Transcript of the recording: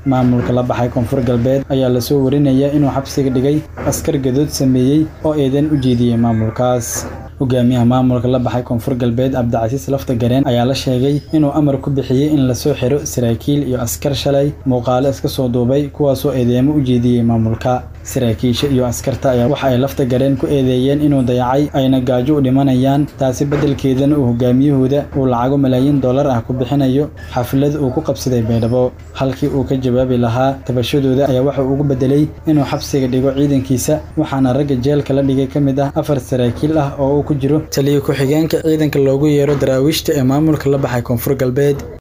maamulka la baxay koonfur galbeed ayaa lasoo warinaya inuu xabsiga dhigay askar gadood sameeyey oo eedan u jeediyey maamulkaas hogaamiyaha maamulka la baxay koonfur galbeed cabdicasiis lafta gareen ayaa la sheegay inuu amar ku bixiyey in lasoo xiro saraakiil iyo askar shalay muuqaalo iska soo duubay kuwaasoo eedeemo u jeediyey maamulka saraakiisha iyo askarta ayaa waxa ay lafta gareen ku eedeeyeen inuu dayacay ayna gaajo u dhimanayaan taasi beddelkeedana uu hogaamiyahooda uu lacago malaayiin dollar ah ku bixinayo xaflad uu ku qabsaday baydhabo halkii uu ka jawaabi lahaa tabashadooda ayaa waxa uu ugu bedelay inuu xabsiga dhigo ciidankiisa waxaana ragga jeelka la dhigay ka mid ah afar saraakiil ah oo uu ku jiro taliyo ku-xigeenka ciidanka loogu yeero daraawiishta ee maamulka la baxay koonfur galbeed